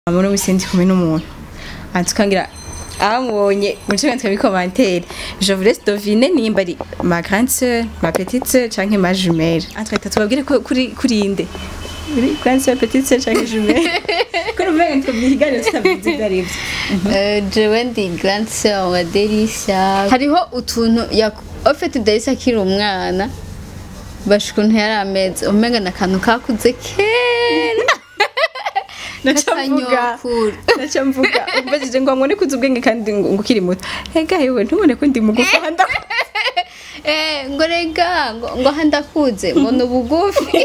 muri wese ndi kumwe n'umuntu antukangira abamubonye muri cyo twari commentaire je vous laisse deviner nimba ari ma grande sœur ma petite sœur canke ma jumelle antwita tubabwire ko kuri kuri inde kuri grande sœur petite sœur canke jumelle ko numva ngo tubyiganira tutabizi ibyo ari byo Euh, jewe ndi grande sœur wa Delisha hariho utuntu yak- ofete Delisha akiri umwana basha ukuntu yari ameze umenga ni akantu kakuze kera naca mvuga Kanyokuru. naca mvuga umbajije ngo ngone kuzi ubwenge kandi ngo ngo ukiri muto hega yewe ntubone ko ndi mugufi handa Eh, ngo rega ngo ngo aha ndakuze ngo ni ubugufi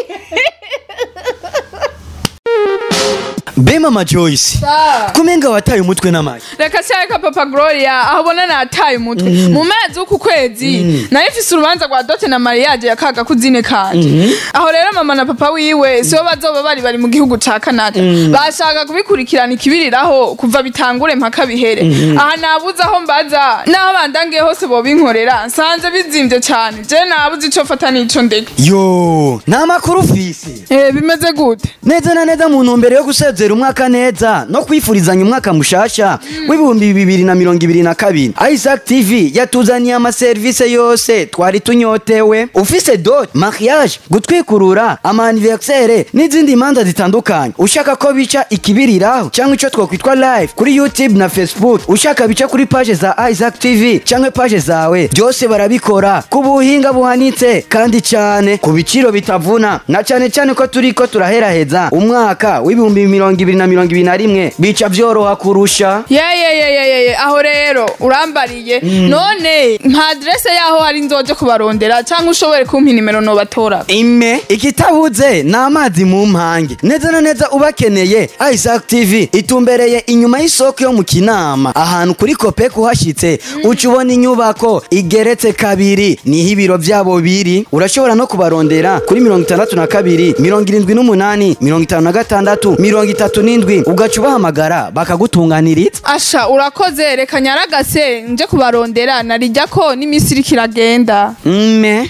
Be mama Joyce kumenga wataye umutwe n'amayi reka cyareka papa gloria aho ubona nataye umutwe mu mezi w'uku kwezi nayo ifise urubanza rwa dote na mariage ya kaga kuzine kanje aho rero mama na papa wiwe sibo bazoba bari bari mu gihugu ca canada bashaka kubikurikirana ikibiriraho kuva bitangure mpaka bihere aha nabuze aho mbaza n'aho bandangiye hose bobinkorera nsanze bizimvye cane je nabuze ico fata n'ico ndeka yo nta makuru ufise Eh, bimeze gute neza na neza mu ntumbero yo gusezera umwaka neza no kwifurizanya umwaka mushasha w'ibihumbi bibiri na mirongo ibiri na kabiri isaac tv yatuzaniye amaserivisi yose twari tunyotewe ufise dot mariage gutwikurura amaniversere n'izindi manza zitandukanye ushaka ko bica ikibiriraho cyangwa ico twokwitwa live kuri youtube na facebook ushaka bica kuri page za isaac tv cyangwa page zawe byose barabikora ku buhinga buhanitse kandi cyane ku biciro bitavuna na cyane cyane ko turi ko turaheraheza umwaka w'ibihumbi mirongo ibiri na mirongo ibiri na rimwe bica byoroha kurusha yeyeyeyeyeye aho rero urambariye none nka adrese yaho hari nzoje kubarondera cyangwa ushobore kumpa inimero nobatora ime ikitabuze ni amazi mu mpange neza na neza ubakeneye isaac tv itumbereye inyuma y'isoko yo mu kinama ahantu kuri kopek uhashyitse uca ubona inyubako igeretse kabiri niho ibiro byabo biri urashobora no kubarondera kuri mirongo itandatu na kabiri mirongo irindwi n'umunani mirongo itanu na gatandatu mirongo itatu n'indwi ugaca ubahamagara bakagutunganiriza asha urakoze reka nyaragase nje kubarondera narijya ko n'iminsi iriko iragenda mme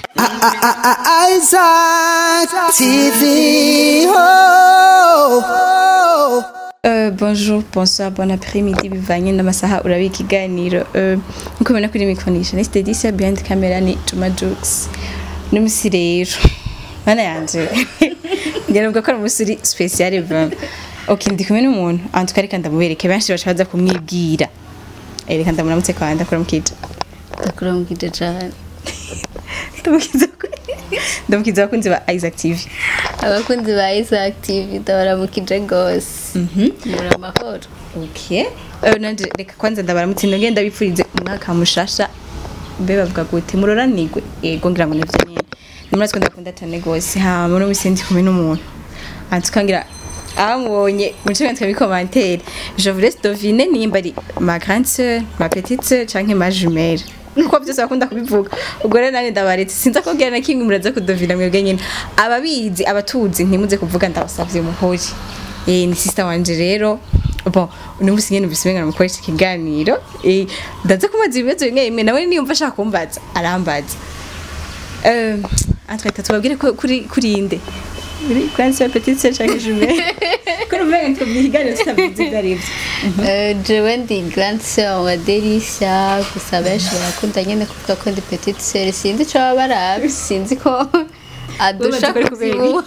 Isaac TV. Oh, oh. Euh, bonjour, bonsoir, bon après-midi, bivanye n'amasaha urabiye ikiganiro Euh, nkuko ubona kuri mikonisha niste disa behind camera ni Juma Jux n'umusi rero mana yanje ngira ubwo ko ari umusi uri special vraiment ok ndi kumwe n'umuntu antu kareka ndamubereke benshi baca baza kumwibwira Eh, reka ndamuramutse kwa ndakora mukija ndakuramukije cane ndamukiza ndamukiza abakunzi ba Isaac TV abakunzi ba Isaac TV ndabaramukije gose muri amahoro ok Euh, nanje reka kwanza ndabaramutse ndongeye ndabipfurize umwaka mushasha mbe bavuga gute muroranigwe yego ngira ngo nivyo nyene nimuratwe ndakunda cyane gose ha muri wese ndi kumwe n'umuntu antukangira abamubonye muri cyo twari commentaire je vous laisse deviner nimba ari ma grande sœur ma petite sœur canke ma jumelle kuko byose bakunda kubivuga ubwo rero nanjye ndabaretse sinza kubwira na kimwe muraza kudovina mwebwe nyine ababizi abatuzi ntimuze kuvuga ndabasavye muhori eh ni sister wanje rero bon uno musi nyene ubise ngana mukoresha ikiganiro eh ndaza kumaza ibibazo bimwe bimwe nawe niyumva ashaka kumbaza arambaza euh entre tubabwire ko kuri kuri inde kuri grande sœur petite sœur canke jumelle ko numva ngo tubyiganira tutabizi ibyo ari byo Euh, jewe ndi grande sœur wa Delisha gusa benshi barakunda nyene kuvuga ko ndi petite sœur sinzi ico baba barabi sinzi ko adusha Bubaza ko ari kubera kuvyibuha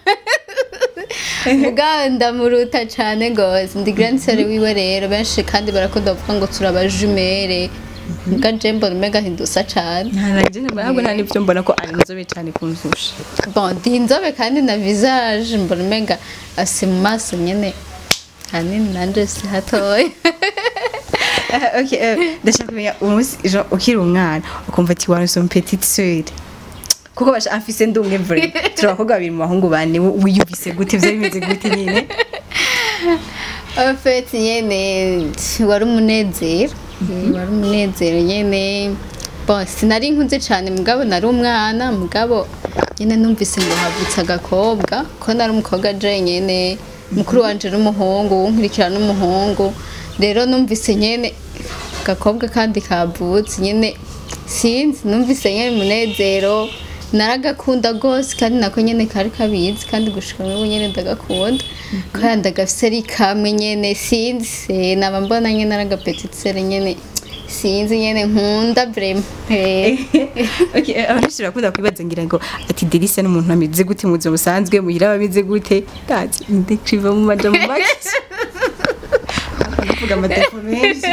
muga ndamuruta cane gose ndi grande sœur wiwe rero benshi kandi barakunda kuvuga ngo turabajumere muga je mbona umenga ntidusa cane ntaranje ntabwo nta n'ibyo mbona ko ari inzobe cyane kunzusha bon ndi inzobe kandi na visage mbona umenga ase mu maso nyene hanini nanje si hatoya Ah, ok euh, ndashaka kumenya umunsi genre ukiri umwana ukumva ati waronse umu petite sœur kuko basha afise ndumwe vrai turi abakobwa babiri mu bahungu bane wo- wiyumvise gute ivyo bimeze gute nyine En fait nyene wari umunezero wari umunezero nyene bon sinari nkuze cane mugabo nari umwana mugabo nyene numvise ngo havutse agakobwa ko nari umukobwa je nyene mukuru wanje n'umuhungu unkurikira n'umuhungu rero numvise nyene agakobwa kandi kavutse nyene sinzi numvise nyene umunezero naragakunda gose kandi nako nyene kari kabizi kandi gushika n'ubu nyene ndagakunda kandi ndagafise ari kamwe nyene sinzi eh, naba mbona nyene ari agapetitsere nyene sinzi nyene nkunda vrema Eh. okay abenshi barakunda kwibaza ngira ngo ati delisa n'umuntu ameze gute mu buzima busanzwe muhira bameze gute ndazi ndekriva mu majambo make kuvuga amategeko menshi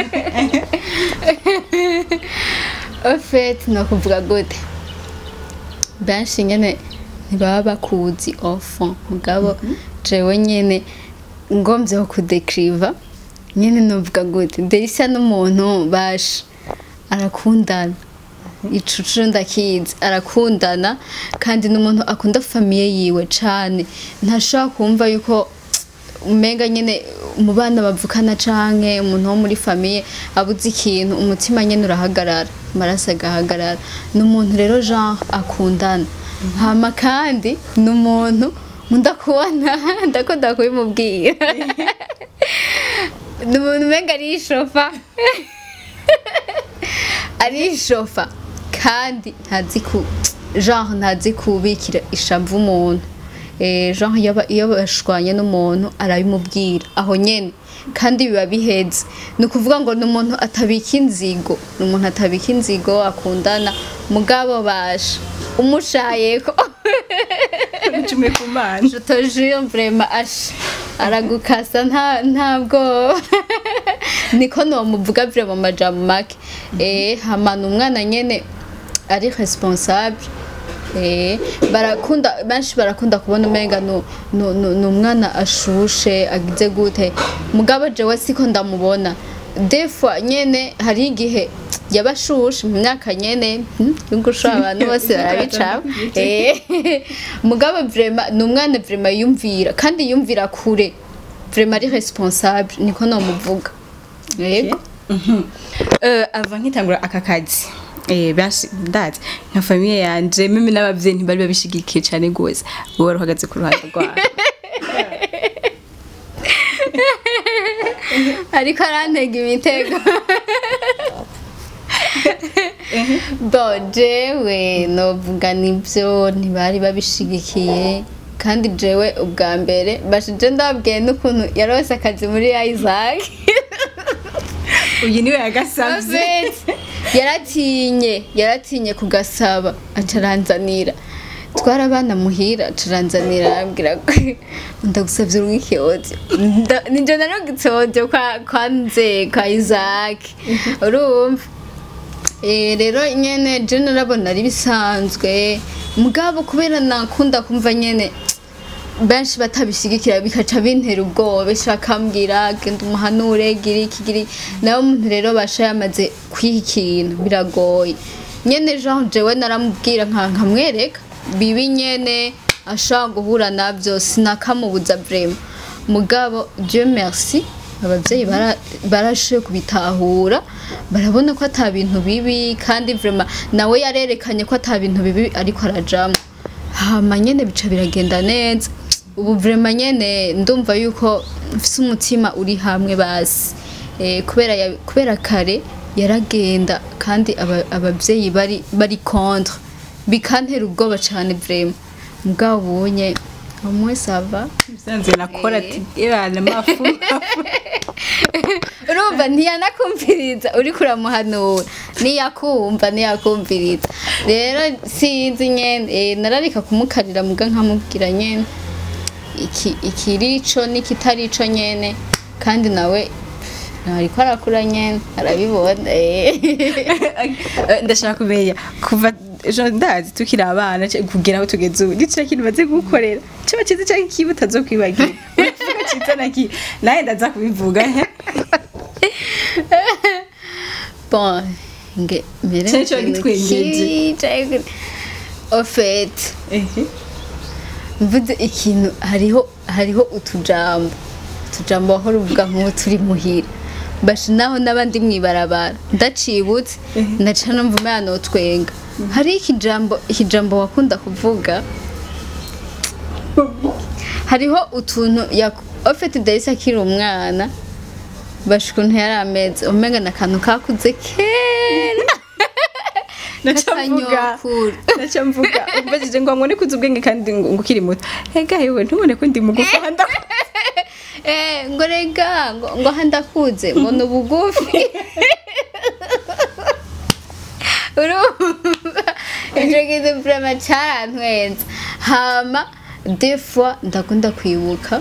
En fait, nakuvuga gute benshi nyene ntibaba bakuzi enfant mugabo jewe nyene ngomvye kudekriva nyene novuga gute delisa n'umuntu basha arakundana icucuro ndakizi arakundana kandi n'umuntu akunda famiye yiwe cane ntashobora kumva yuko umenga nyene mu bana bavukana canke umuntu wo muri famiye abuze ikintu umutima nyene urahagarara amaraso agahagarara ni umuntu rero jean akundana hama kandi ni umuntu ndakubona ndakunda kubimubwira ni umuntu umenga arishofa arishofa kandi ntazi ku genre ntazi kubikira ishavu umuntu eh genre yaba iyo bashwanye n'umuntu arabimubwira aho nyene kandi biba biheze ni ukuvuga ngo ni umuntu atabika inzigo ni umuntu atabika inzigo akundana mugabo basha umushayeko ucume ku mana je te jure vraiment asha aragukasa nta ntabwo niko nomuvuga vraiment amajambo make eh hamana umwana nyene ari responsable eh barakunda benshi barakunda kubona umenga no no no- ni umwana ashushe agize gute mugabo jewe siko ndamubona des fois nyene hari igihe yabashushe mu myaka nyene hmm, y'ugusha abantu bose barabicaba eh mugabo vraiment ni umwana vraiment yumvira kandi yumvira kure vraiment ari responsable niko nomuvuga yego Eh, ava nkitangura aka kazi eh benshi ndazi nka famiye yanje meme n'abavyeyi ntibari babishigikiye cyane gose wowe wari uhagaze ku ruhande rwawe ariko arantega imitego bo jewe novuga nibyo ntibari babishigikiye kandi jewe ubwa mbere bashije ndababwiye n'ukuntu yarose akazi muri Isaac uyu niwe yagasavye David yaratinye yaratinye kugasaba acaranzanira twarabana muhira acaranzanira arambwira ko ndagusavye urwike audio Nda- ninje narungitse audio kwa kwa nze kwa Isaac urumva Eh, rero nyene je narabona ari bisanzwe mugabo kubera nakunda kumva nyene benshi batabishigikira bikaca bintera ubwoba benshi bakambwira genda umuhanure gira iki gira iki." nawe umuntu rero basha yamaze kwiha ikintu biragoye nyene jean jewe naramubwira nka nkamwereka bibi nyene ashobora guhura navyo sinakamubuza vrema mugabo dieu merci abavyeyi bara- barashoboye kubitahura barabona ko ata bintu bibi kandi vrema nawe yarerekanye ko ata bintu bibi ariko arajamwo hama nyene bica biragenda neza ubu vrema nyene ndumva yuko mfise umutima uri hamwe basi eh, kubera ya- kubera kare yaragenda kandi aba- abavyeyi bari bari contre bikantera ubwoba cane vrema mugabo ubunye umwe sava bisanzwe nakora ati ebana mafu urumva ntiyanakumviriza uriko uramuhanura niyakumva niyakumviriza rero sinzi nyene eh, nararika kumukarira muga nkamubwira nyene iki ikirico n'ikitarico nyene kandi nawe ariko arakura nyene arabibona eh. ndashaka kumenya kuva ejo ndazi tukiri abana ce- kugera aho tugeze ubu nicira kintu baze gukorera caba cyiza cyangwa ikibi utazokwibagira uravuga cyiza na kibi nawe ndaza kubivuga he bon nge mbere Cari co gitwengeje. ofet Ehe. mvuze ikintu hariho hariho utujambo utujambo wahora uvuga nk'ubu turi muhira basha naho n'abandi mwibarabara ndacibutse ndaca numva umwana notwenga hari ikijambo ikijambo wakunda kuvuga hariho utuntu ofite dahise akiri umwana basha ukuntu yari ameze umenga ni akantu kakuze kera naca mvuga Katanyokuru. naca mvuga umbajije ngo ngo nikuze ubwenge kandi ngo ngo ukiri muto ega yewe ntubone ko ndi mugufi handa Eh, ngo rega ngo ngo handakuze ngo ni ubugufi urumva icyo kintu vrema carantwenza hama des fois ndakunda kwibuka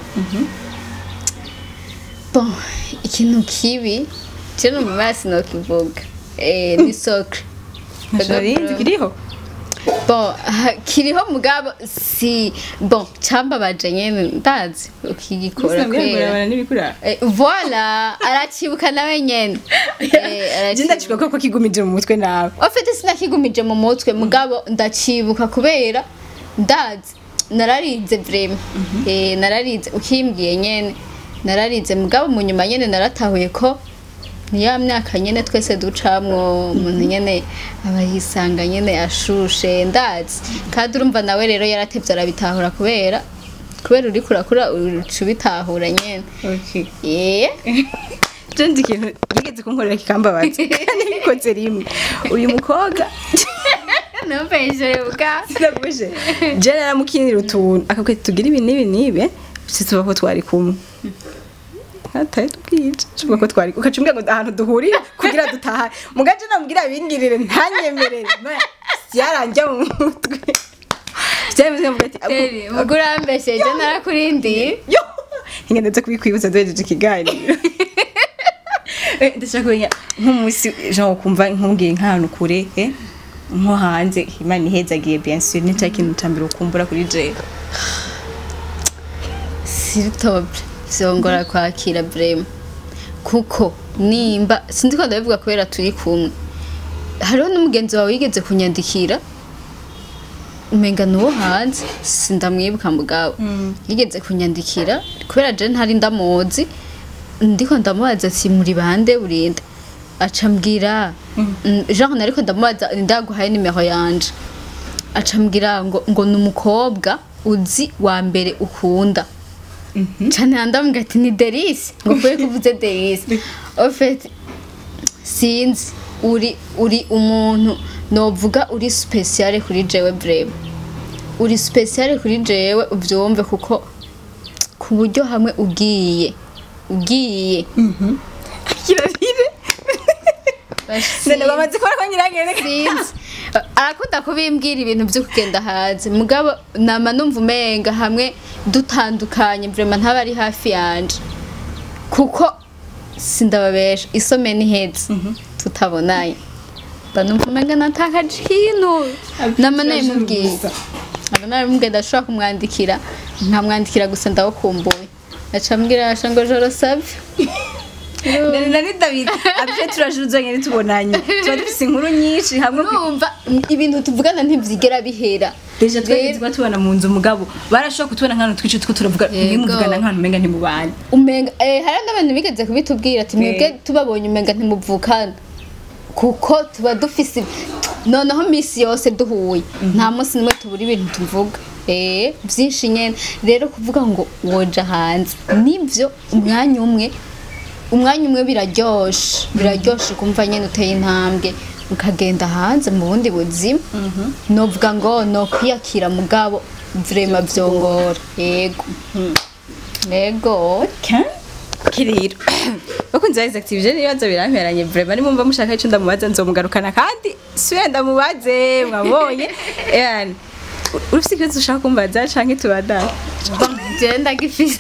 bon ikintu kibi je no mu maso nokivuga eh, ni socre narinzi kiriho bon ha- kiriho mugabo si bon cambabaje nyene ndazi ukigikora kwera kwera n'ibikura Eh, voilà aracibuka nawe nyene Eh, je aracibuka. ndacibuka ko kigumije mu mutwe nawe ofite sinakigumije mu mutwe mugabo ndacibuka kubera ndazi nararize vrema eh nararize ukimbwiye nyene nararize mugabo mu nyuma nyene naratahuye ko ni ya myaka nyene twese ducamwo umuntu nyene aba yisanga nyene ashushe ndazi kandi urumva nawe rero yaratevye arabitahura kubera kubera uriko urakura uca ubitahura nyene okay eh je ndi ikintu yigeze kunkorera kikambabaza kandi bikoze rimwe uyu mukobwa numvise bwa sinaguje je naramukinira utuntu akabwira ati tugire ibi n'ibi n'ibi si tuba ko twari kumwe hataye tubwije tuvuga ko twari ukaca umbwira ngo ahantu duhurira kugira dutaha mugaje namubwira bingirire ntanyemerere byaranjya mu mutwe byaremeze nkavuga ati Teri, mugo urambesheje narakurindiye yo ngendetse kubikwibuza duhejeje ikiganiro Eh, ndashaka kumenya nk'umunsi jean ukumva nkubwiye nk'ahantu kure eh, nko hanze imana ihezagiye bien sûr ni cya kintu cya mbere ukumbura kuri jewe siritobe vyongora kwakira brema kuko nimba sinzi ko ndabivuga kubera turi kumwe hariho n'umugenzi wawe yigeze kunyandikira umenga nuwo hanze sindamwibuka mugabo yigeze kunyandikira kubera je ntari ndamuzi ndiko ndamubaza ati muri bande urinde aca mbwira mm, genre nariko ndamubaza ndaguhaye nimero yanje aca mbwira ngo ngo ni umukobwa uzi wa mbere ukunda cyane ndamubwira ati ni derisi ngo kube kuvuze derisi ofeti sinzi uri uri umuntu novuga uri speciale kuri jewe breve uri speciale kuri jewe ubyumve kuko ku buryo hamwe ugiye ugiye kirarire Basi- none bamaze kubona ko nyirangene sinzi arakunda kubimbwira ibintu byo kugenda hanze mugabo nama numva umenga hamwe dutandukanye vrema ntaba ari hafi yanje kuko sindababesha isome n'ihetse tutabonanye mba numva umenga natakaje ikintu nama nabimubwiye aba nabimubwiye ndashobora kumwandikira nkamwandikira gusa ndawukumbuye aca mbwira asha ngo joro savye nari david abje turajuzanye ntitubonanye tuba dufise inkuru nyinshi hamwe ku- urumva ibintu tuvugana ntivyigera bihera deja Rero- twageze kuba tubona mu nzu umugabo barashobora kutubona nk'ahantu twice two turavuga Yego. nimuvugana nk'ahantu umenga ntimubanye umenga eh hari n'abantu bigeze kubitubwira ati mwebwe tubabonye umenga ntimuvukana kuko tuba dufise noneho misi yose duhuye nta munsi nimwe tubura ibintu tuvuga eh byinshi nyene rero kuvuga ngo woja hanze nivyo umwanya umwe umwanya umwe biraryoshe biraryoshe kumva nyene uteye intambwe ukagenda hanze mu bundi buzima novuga ngo no kwiyakira mugabo vrema vyongora yego yego kiriro bakunze ba Isaac TV je nibaza biramperanye vraiment nimumva mushaka ico ndamubaza nzomugarukana kandi siwe ndamubaze mwabonye yani urufise ikibazo ushaka kumbaza canke tubadana Bon, jewe ndagifise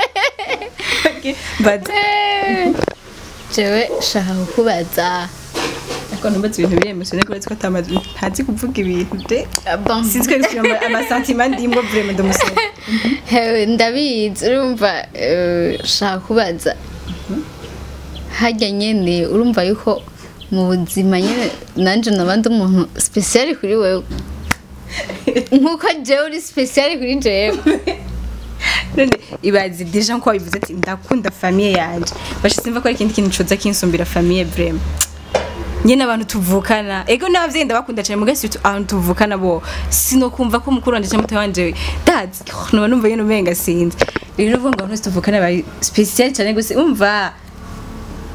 mbaza jewe shaka kukubaza ariko ntumbaza ibintu biremesone kubera ko atamaze ntazi kuvuga ibintu de bon sinzwe gushyira amasantima ndimwo vraiment ndamusoma hewe ndabizi urumva eh, shaka kubaza harya nyene urumva yuko mu buzima nyene nanje nabandi umuntu special kuri wewe nkuko jewe uri special kuri jewe none ibazi deja nko wabivuze ati ndakunda famiye yanje bashe simva ko ari ikindi kintu coza kinsumbira famiye vraiment nyene abantu tuvukana ego n'abavyeyi ndabakunda cyane mugasi abantu tuvukana bo sinokumva ko mukuru wanje cyangwa muto wanje dad noba numva nyene umenga sinzi rero uvuga ngo abantu bose tuvukana bari special cyane gusa umva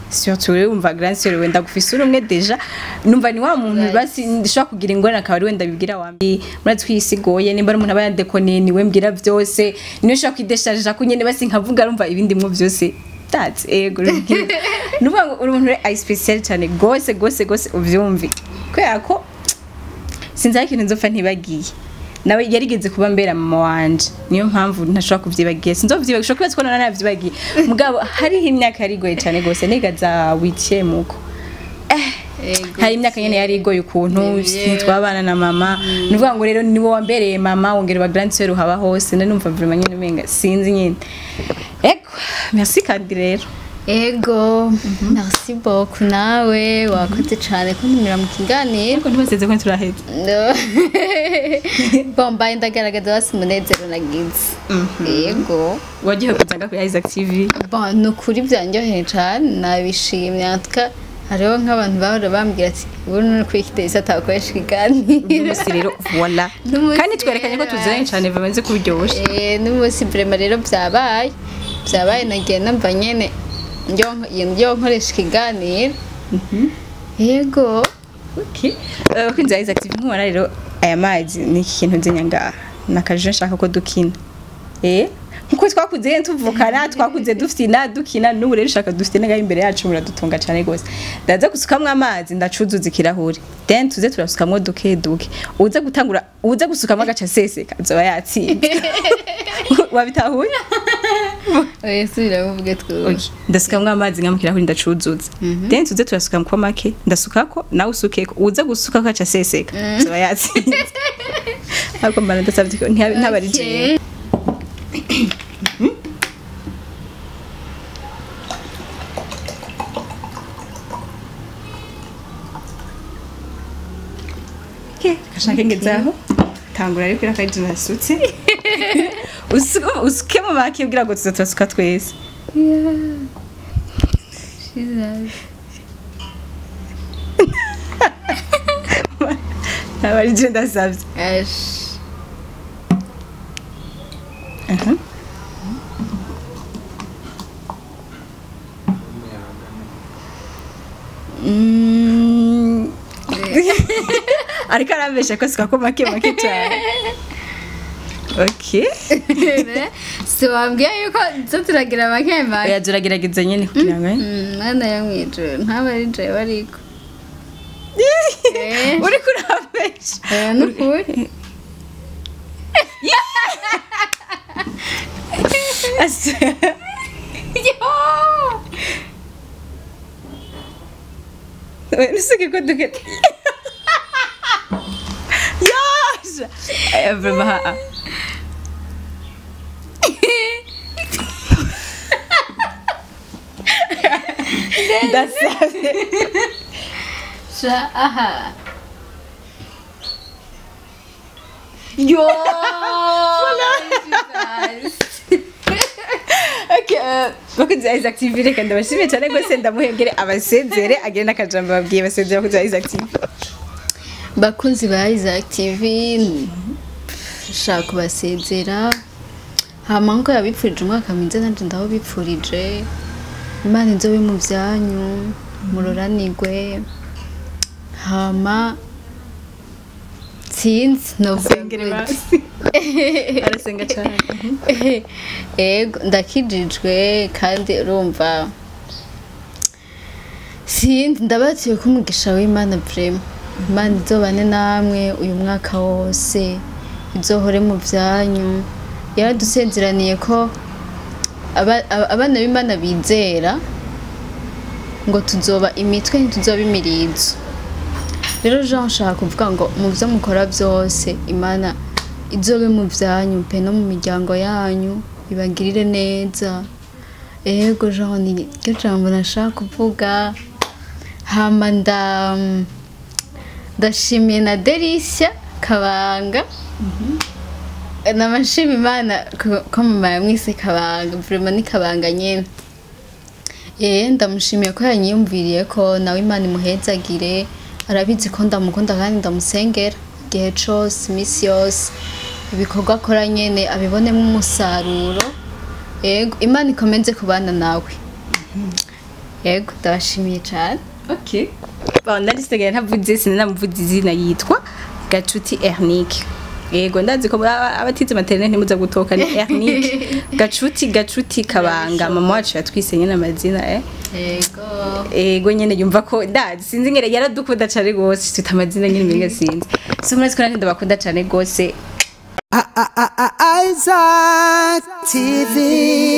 surtout rero umva grand sœur wenda gufise uri umwe deja numva ni wa muntu Right. basi ndashobora kugira ingorane akaba ari wenda bibwira wa mbere muratsi kwisigoye nimba ari umuntu aba yadekoniye niwe mbwira byose niwe ushobora kwidesharija ko nyene basi nkavuga rumva ibindi mwo byose that's ego rubwira nuvuga ngo uri umuntu rero ay special cyane gose gose gose uvyumvi kubera ko sinzi aho ikintu nzopfa ntibagiye nawe yarigeze kuba mbera mama wanje niyo mpamvu ntashobora kuvyibagiye sinzovyibagiye ushobora kwibaza ko nona navyibagiye mugabo hariho imyaka yari igoye cyane gose niga za witiemuko Ego. hari imyaka nyene yari igoye ukuntu Yeah. twabana na mama nuvuga ngo rero niwo wambereye mama wongera ba grand sœur uhaba hose nari numva vraiment nyene umenga sinzi nyene ego merci kandi rero ego merci beaucoup nawe wakoze cyane kuntumira mu kiganiro ariko ntibaseze ko turaheza No. bombaye ndagaragaza basi umunezero nagize yego wagiye kuzaga kuri Isaac TV Bon, ni ukuri byanjyoheye cyane nabishimye natwe hariho nk'abantu bahora bambwira ati ubu ni kuri kitesi atakoresha ikiganiro umunsi rero voilà N'umunsi kandi twerekanye ko rero tuziranye cyane bamaze kuryosha Eh, n'umunsi vrema rero byabaye byabaye nagiye numva nyene ndyo- ndyo nkoresha ikiganiro yego okay uh, kwinza Isaac TV nkubona rero aya mazi ni iki kintu nzenya ngaha nakaje nshaka ko dukina eh nkuko twakuze yene tuvukana twakuze dufina dukina n'ubu rero ushaka dufite ngaho imbere yacu muradutunga cyane gose ndaza gusukamwo amazi ndacuzuza ikirahuri then tuze turasukamwo duke duke uza gutangura uza gusukamo agaca seseka azoba yatsinze wabitahuye oya subira muvuge twuba Okay. ndasukamwo amazi nka mu kirahuri ndacuzuza then tuze turasuka ko make ndasukako nawe usukeko uza gusuka ko aca seseka zoba yatsinze ariko mbana ndasabye ko ntihabe- ntabari jewe Ke, gashake ngezaho tangura ariko irakaje nasutse usuke usuke mu make kugira ngo tuze turasuka twese ntabari je ndasabye Ash. Mm. ariko arambesha ko suka ko make make cyane okay si wambwiye yuko zo turagira makemake oya turagerageza nyine kugira ngo mwana yo mwijuru ntaba ari jewe ariko Eh. uri kurambesha oya nukuri Ase- oya nusuke ko duke yasha aya vrema haa ndasabye sha aha yo bakunze ya Isaac TV reka ndabashimiye cyane rwose ndamuhengere abasezere agire n'akajambo babwiye basezera bakunze ya Isaac TV bakunzi ba Isaac TV nshaka kubasezera hama nko yabipfurije umwaka mwiza nanjye ndawubipfurije imana inzobe mu byanyu muroranigwe hama sinzi sengere novuga basi arasenga cyane ego ndakijijwe kandi urumva sinzi ndabatiwe ko umugisha w'imana vrema imana izobane namwe uyu mwaka wose izohore mu byanyu yaradusezeraniye ko aba- aba- abana b'imana bizera ngo tuzoba imitwe ntituzoba imirizo rero jean nshaka kuvuga ngo mu byo mukora byose imana izobe mu byanyu pe no mu miryango yanyu ibagirire neza ego jean ni ryo jambo nashaka kuvuga hama nda ndashimiye na derisha kabanga namashima imana ko- ko mama yamwise kabanga vrema ni kabanga nyene Eh ndamushimiye ko yanyiyumviriye ko nawe imana imuhezagire arabizi ko ndamukunda kandi ndamusengera igihe cose iminsi yose ibikorwa akora nyene abibonemo umusaruro yego imana ikomeze kubana nawe yego ndabashimiye cyane okay bon nari sigaye ntavuze sinanamuvuze izina yitwa gacuti ernike yego ndazi ko aba- abatize materinete ntimuza gutoka ni ernike gacuti gacuti kabanga mama wacu yatwise nyine amazina eh yego ego nyene yumva ko ndazi sinzi ngere yaradukunda cane gose twita amazina nyine mbega sinzi so murazi ko nanjye ndabakunda cane gose Isaac TV.